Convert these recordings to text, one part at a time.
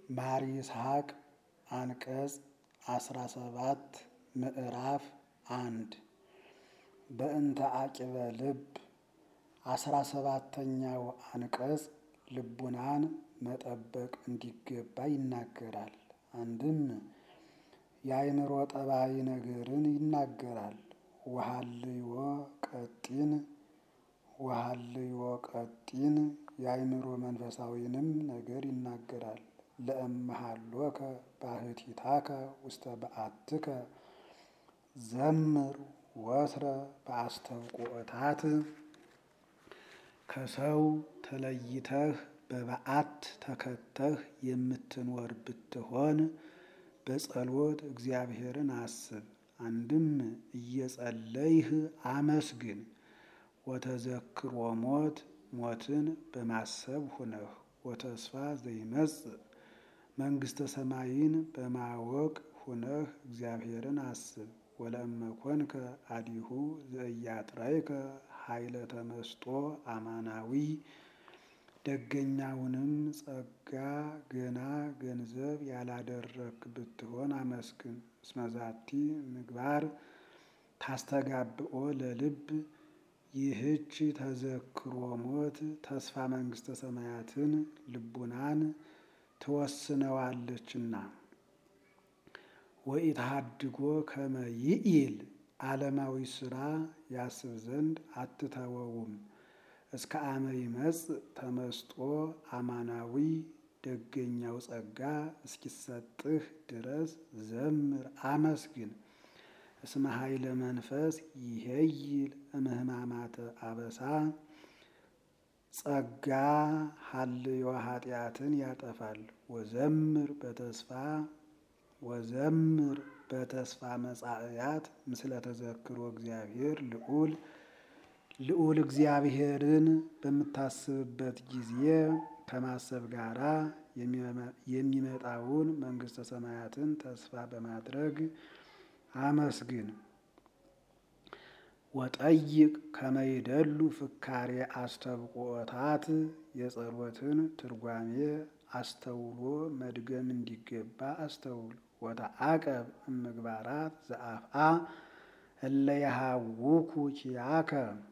ማር ይስሐቅ አንቀጽ አስራ ሰባት ምዕራፍ አንድ በእንተ አቂበ ልብ አስራ ሰባተኛው አንቀጽ ልቡናን መጠበቅ እንዲገባ ይናገራል። አንድም የአእምሮ ጠባይ ነገርን ይናገራል። ወሀልዮ ቀጢን ወሀልዮ ቀጢን የአእምሮ መንፈሳዊንም ነገር ይናገራል። ለእመሃሎከ ባህቲታከ ውስተ በአትከ ዘምር ወትረ በአስተብቆታት ከሰው ተለይተህ በበዓት ተከተህ የምትኖር ብትሆን በጸሎት እግዚአብሔርን አስብ። አንድም እየጸለይህ አመስግን። ወተዘክሮ ሞት ሞትን በማሰብ ሁነህ ወተስፋ ዘይመጽእ መንግሥተ ሰማይን በማወቅ ሁነህ እግዚአብሔርን አስብ። ወለእመኮንከ አዲሁ ዘእያጥራይከ ኃይለ ተመስጦ አማናዊ ደገኛውንም ጸጋ ገና ገንዘብ ያላደረክ ብትሆን አመስግን። እስመዛቲ ምግባር ታስተጋብኦ ለልብ ይህች ተዘክሮ ሞት ተስፋ መንግሥተ ሰማያትን ልቡናን ትወስነዋለችና። ወኢትሃድጎ ከመ ይኢል ዓለማዊ ሥራ ያስብ ዘንድ አትተወውም። እስከ አመ ይመጽእ ተመስጦ አማናዊ ደገኛው ጸጋ እስኪሰጥህ ድረስ ዘምር አመስግን። እስመ ኃይለ መንፈስ ይሄይል እምህማማተ አበሳ ጸጋ ሀልዮ ኃጢአትን ያጠፋል። ወዘምር በተስፋ ወዘምር በተስፋ መጻእያት ምስለ ተዘክሮ እግዚአብሔር ልዑል ልዑል እግዚአብሔርን በምታስብበት ጊዜ ከማሰብ ጋራ የሚመጣውን መንግሥተ ሰማያትን ተስፋ በማድረግ አመስግን። ወጠይቅ ከመይደሉ ፍካሬ አስተብቆታት የጸሎትን ትርጓሜ አስተውሎ መድገም እንዲገባ አስተውል። ወተአቀብ እምግባራት ዘአፍአ እለ የሃውኩ ኪያከ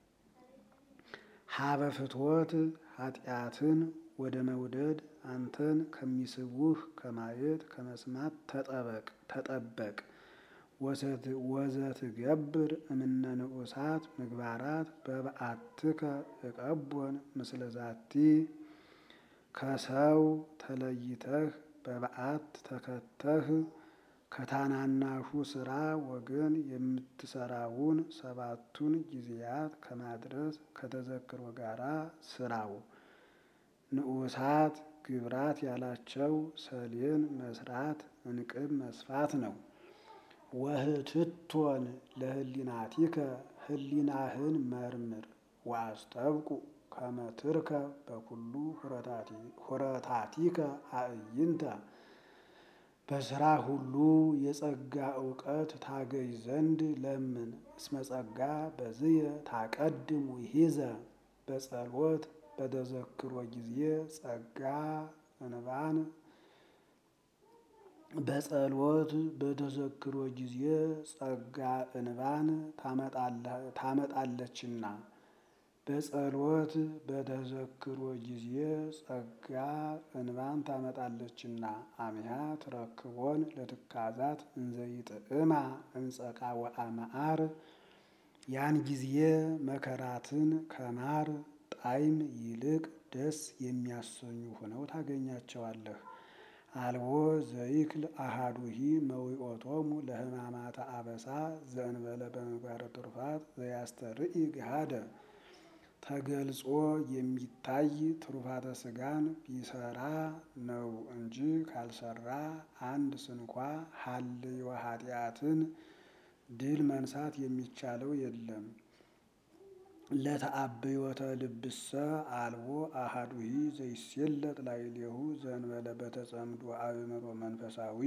ሀበ ፍትወት ኃጢአትን ወደ መውደድ አንተን ከሚስቡህ ከማየት ከመስማት ተጠበቅ ተጠበቅ። ወዘትገብር እምነ ንዑሳት ምግባራት በበአትከ እቀቦን ምስለ ዛቲ ከሰው ተለይተህ በበዓት ተከተህ ከታናናሹ ስራ ወገን የምትሰራውን ሰባቱን ጊዜያት ከማድረስ ከተዘክሮ ጋራ ስራው። ንዑሳት ግብራት ያላቸው ሰሌን መስራት እንቅብ መስፋት ነው። ወህትቶን ለህሊናቲከ ህሊናህን መርምር ወአስተብቁ ከመ ትርከብ በኩሉ ሁረታቲከ አዕይንተ በስራ ሁሉ የጸጋ እውቀት ታገኝ ዘንድ ለምን። እስመ ጸጋ በዝየ ታቀድም ውሒዘ በጸሎት በተዘክሮ ጊዜ ጸጋ እንባን በጸሎት በተዘክሮ ጊዜ ጸጋ እንባን ታመጣለችና። በጸሎት በተዘክሮ ጊዜ ጸጋ እንባን ታመጣለችና። አሚሃ ትረክቦን ለትካዛት እንዘይጥዕማ እንጸቃ ወአመዓር ያን ጊዜ መከራትን ከማር ጣዕም ይልቅ ደስ የሚያሰኙ ሆነው ታገኛቸዋለህ። አልቦ ዘይክል አሃዱሂ መዊኦቶሙ ለሕማማተ አበሳ ዘእንበለ በምግባረ ትሩፋት ዘያስተርኢ ገሃደ ተገልጾ የሚታይ ትሩፋተ ሥጋን ቢሰራ ነው እንጂ ካልሰራ አንድ ስንኳ ሀልዮ ኃጢአትን ድል መንሳት የሚቻለው የለም። ለተአብዮተ ልብሰ አልቦ አሃዱሂ ዘይሴለጥ ላዕሌሁ ዘእንበለ በተጸምዶ አእምሮ መንፈሳዊ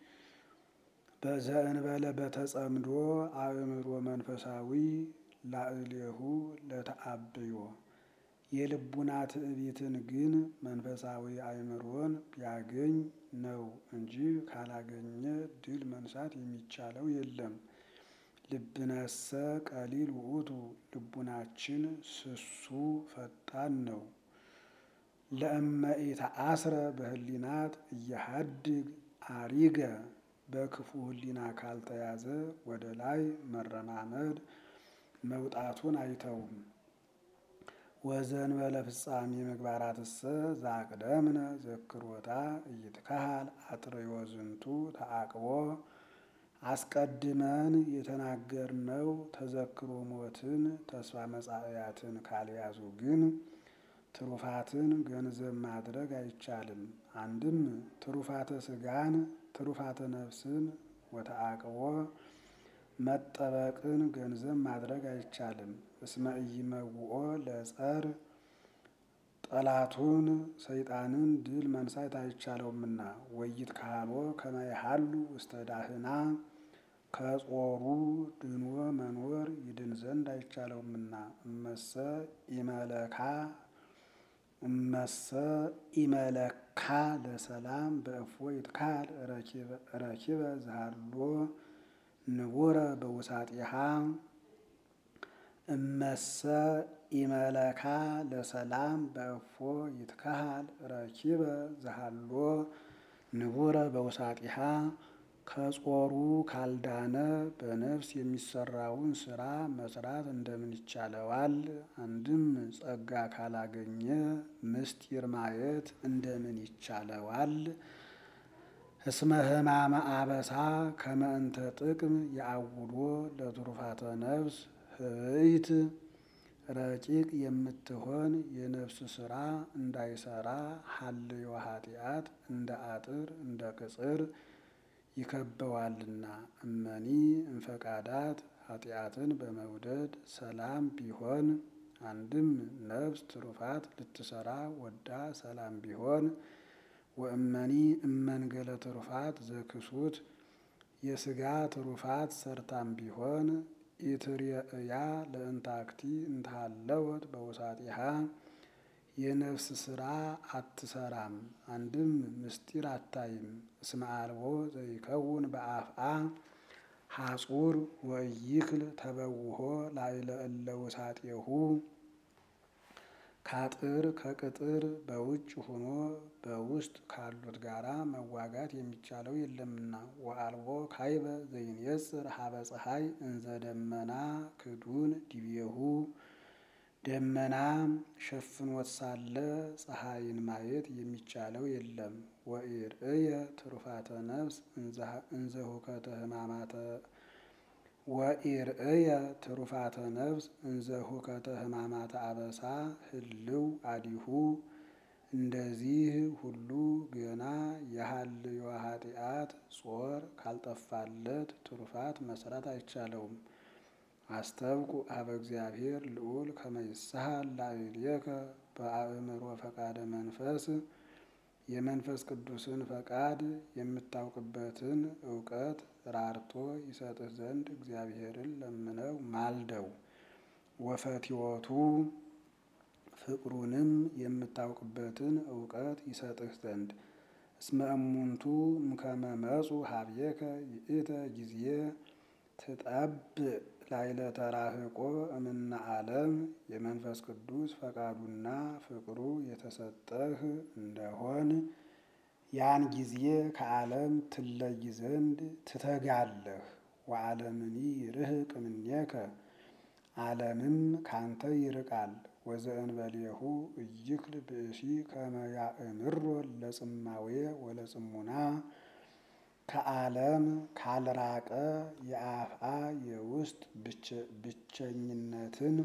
በዘእንበለ በተጸምዶ አእምሮ መንፈሳዊ ላዕሌሁ ለተአብዮ የልቡና ትዕቢትን ግን መንፈሳዊ አእምሮን ቢያገኝ ነው እንጂ ካላገኘ ድል መንሳት የሚቻለው የለም። ልብነሰ ቀሊል ውእቱ ልቡናችን ስሱ ፈጣን ነው። ለእመ ኢተአስረ በህሊናት እያሃድግ አሪገ በክፉ ህሊና ካልተያዘ ወደ ላይ መረማመድ መውጣቱን አይተውም። ወዘንበለ ፍጻሜ ምግባራትሰ ዛቅደምነ ዘክሮታ እይትካሃል አጥርዮ ዝንቱ ተአቅቦ አስቀድመን የተናገርነው ተዘክሮ ሞትን ተስፋ መጻእያትን ካልያዙ ግን ትሩፋትን ገንዘብ ማድረግ አይቻልም። አንድም ትሩፋተ ስጋን ትሩፋተ ነፍስን ወተአቅቦ መጠበቅን ገንዘብ ማድረግ አይቻልም። እስመ ኢይመውኦ ለጸር ጠላቱን ሰይጣንን ድል መንሳት አይቻለውምና ወይት ካሎ ከመይሃሉ ውስተ ዳህና ከጾሩ ድኖ መኖር ይድን ዘንድ አይቻለውምና እመሰ ኢመለካ እመሰ ኢመለካ ለሰላም በእፎ ይትካል ረኪበ ዝሃሎ ንቡረ በውሳጢሃ እመሰ ኢመለካ ለሰላም በእፎ ይትካሃል ረኪበ ዝሃሎ ንቡረ በውሳጢሃ ከጾሩ ካልዳነ በነፍስ የሚሰራውን ስራ መስራት እንደምን ይቻለዋል? አንድም ጸጋ ካላገኘ ምስጢር ማየት እንደምን ይቻለዋል? እስመ ሕማመ አበሳ ከመ እንተ ጥቅም የአውሎ ለትሩፋተ ነፍስ ህብይት ረቂቅ የምትሆን የነፍስ ስራ እንዳይሰራ ሀልዮ ኃጢአት እንደ አጥር እንደ ቅጽር ይከበዋልና። እመኒ እንፈቃዳት ኃጢአትን በመውደድ ሰላም ቢሆን አንድም ነፍስ ትሩፋት ልትሰራ ወዳ ሰላም ቢሆን ወእመኒ እመንገለ ትሩፋት ዘክሱት የስጋ ትሩፋት ሰርታም ቢሆን ኢትርየእያ ለእንታክቲ እንታለወት በውሳጢሃ የነፍስ ስራ አትሰራም። አንድም ምስጢር አታይም። እስመ አልቦ ዘይከውን በአፍአ ሐጹር ወይክል ተበውሆ ላዕለ እለ ውሳጤሁ ካጥር ከቅጥር በውጭ ሆኖ በውስጥ ካሉት ጋራ መዋጋት የሚቻለው የለምና። ወአልቦ ካይበ ዘይንየጽር ሀበ ፀሐይ እንዘ ደመና ክዱን ዲቤሁ ደመና ሸፍኖት ሳለ ፀሐይን ማየት የሚቻለው የለም። ወኢርእየ ትሩፋተ ነፍስ እንዘ ሁከተ ሕማማተ ወኢርእየ ትሩፋተ ነፍስ እንዘ ሁከተ ሕማማተ አበሳ ህልው አዲሁ እንደዚህ ሁሉ ገና የሀልዮ ኃጢአት ጾር ካልጠፋለት ትሩፋት መስራት አይቻለውም። አስተብቁ አበ እግዚአብሔር ልዑል ከመ ይስሐል ላዕሌከ በአእምሮ ፈቃደ መንፈስ የመንፈስ ቅዱስን ፈቃድ የምታውቅበትን እውቀት ራርቶ ይሰጥህ ዘንድ እግዚአብሔርን ለምነው ማልደው። ወፈቲወቱ ፍቅሩንም የምታውቅበትን እውቀት ይሰጥህ ዘንድ እስመ እሙንቱ እምከመ መጹ ሀብየከ ይእተ ጊዜ ትጠብእ ላዕለ ተራህቆ እምነ ዓለም የመንፈስ ቅዱስ ፈቃዱና ፍቅሩ የተሰጠህ እንደሆን ያን ጊዜ ከዓለም ትለይ ዘንድ ትተጋለህ። ወዓለምኒ ይርህቅ እምኔከ ዓለምም ካንተ ይርቃል። ወዘእንበሌሁ እይክል ብእሲ ከመ ያእምሮ ለጽማዌ ወለጽሙና ከዓለም ካልራቀ የአፍአ የውስጥ ብቸኝነትን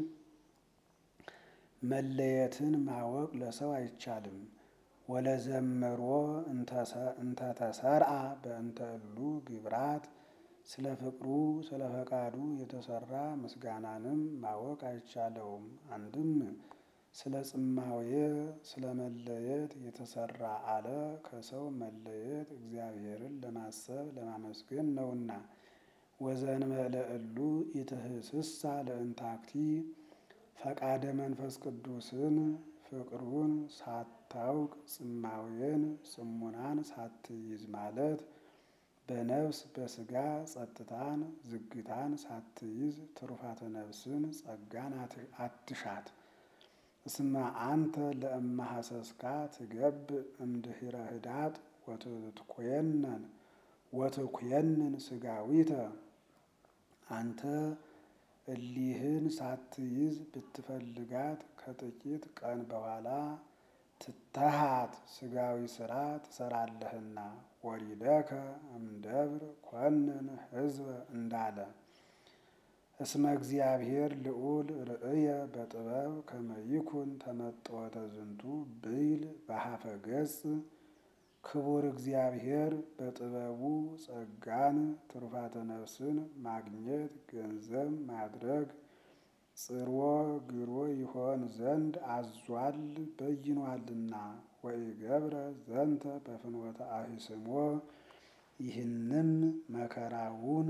መለየትን ማወቅ ለሰው አይቻልም። ወለዘመሮ እንተተሰርአ በእንተ እሉ ግብራት ስለ ፍቅሩ ስለ ፈቃዱ የተሰራ ምስጋናንም ማወቅ አይቻለውም። አንድም ስለ ጽማዌ ስለ መለየት የተሰራ አለ ከሰው መለየት እግዚአብሔርን ለማሰብ ለማመስገን ነውና። ወዘእንበለ እሉ ኢትህስሳ ለእንታክቲ ፈቃደ መንፈስ ቅዱስን ፍቅሩን ሳታውቅ ጽማዌን ጽሙናን ሳትይዝ ማለት በነፍስ በስጋ ጸጥታን ዝግታን ሳትይዝ ትሩፋተ ነፍስን ጸጋን አትሻት። እስመ አንተ ለእመሐሰስካ ትገብ እምድኅረ ህዳጥ ወትትኰነን ወትኰንን ስጋዊተ አንተ እሊህን ሳትይዝ ብትፈልጋት ከጥቂት ቀን በኋላ ትተሃት ስጋዊ ሥራ ትሰራለህና ወሪደከ እምደብር ኰንን ሕዝበ እንዳለ እስመ እግዚአብሔር ልዑል ርእየ በጥበብ ከመ ይኩን ተመጥወተ ዝንቱ ብይል በሀፈ ገጽ ክቡር እግዚአብሔር በጥበቡ ጸጋን ትሩፋተ ነፍስን ማግኘት ገንዘብ ማድረግ ጽርወ ግሮ ይሆን ዘንድ አዟል በይኗልና። ወኢገብረ ዘንተ በፍኖተ አሂስሞ ይህንም መከራውን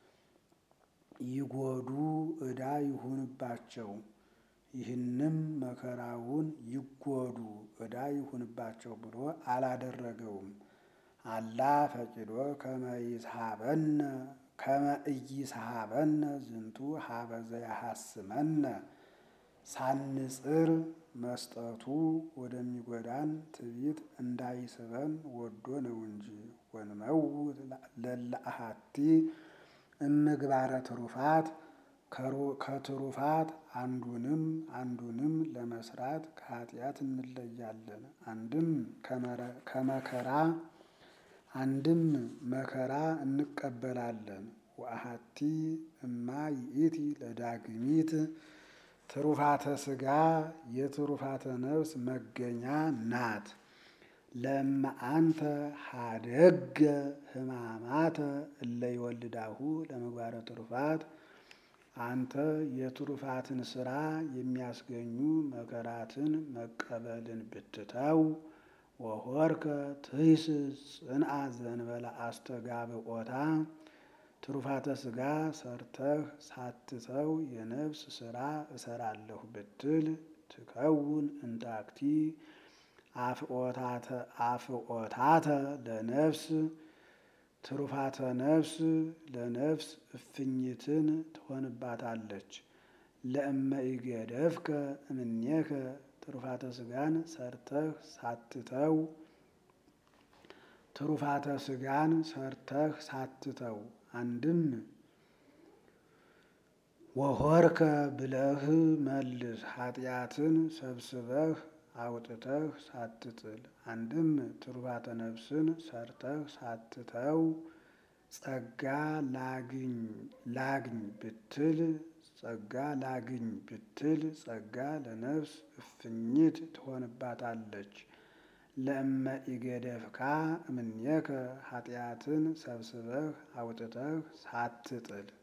ይጎዱ ዕዳ ይሁንባቸው ይህንም መከራውን ይጎዱ ዕዳ ይሁንባቸው ብሎ አላደረገውም። አላ ፈቂዶ ከመ ይስሐበነ ከመ ኢይስሐበነ ዝንቱ ሀበ ዘያሐስመነ ሳንጽር መስጠቱ ወደሚጎዳን ትዕቢት እንዳይስበን ወዶ ነው እንጂ። ወንመውት ለለ አሐቲ እምግባረ ትሩፋት ከትሩፋት አንዱንም አንዱንም ለመስራት ከኃጢአት እንለያለን። አንድም ከመከራ አንድም መከራ እንቀበላለን። ወአሐቲ እማ ይእቲ ለዳግሚት ትሩፋተ ሥጋ የትሩፋተ ነፍስ መገኛ ናት። ለእመ አንተ ሀደገ ሕማማተ እለ ይወልዳሁ ለምግባረ ትሩፋት አንተ የትሩፋትን ሥራ የሚያስገኙ መከራትን መቀበልን ብትተው ወሆርከ ትይስ ጽንአ ዘንበለ አስተጋብኦታ ትሩፋተ ሥጋ ሰርተህ ሳትተው የነፍስ ሥራ እሰራለሁ ብትል ትከውን እንታክቲ አፍኦታተ ለነፍስ ትሩፋተ ነፍስ ለነፍስ እፍኝትን ትሆንባታለች። ለእመ ኢገደፍከ እምኔከ ትሩፋተ ሥጋን ሰርተህ ሳትተው ትሩፋተ ሥጋን ሰርተህ ሳትተው አንድም ወሆርከ ብለህ መልስ ኃጢአትን ሰብስበህ አውጥተህ ሳትጥል አንድም ትሩፋተ ነፍስን ሰርተህ ሳትተው ጸጋ ላግኝ ላግኝ ብትል ጸጋ ላግኝ ብትል ጸጋ ለነፍስ እፍኝት ትሆንባታለች። ለእመ ኢገደፍካ እምኔከ ኃጢአትን ሰብስበህ አውጥተህ ሳትጥል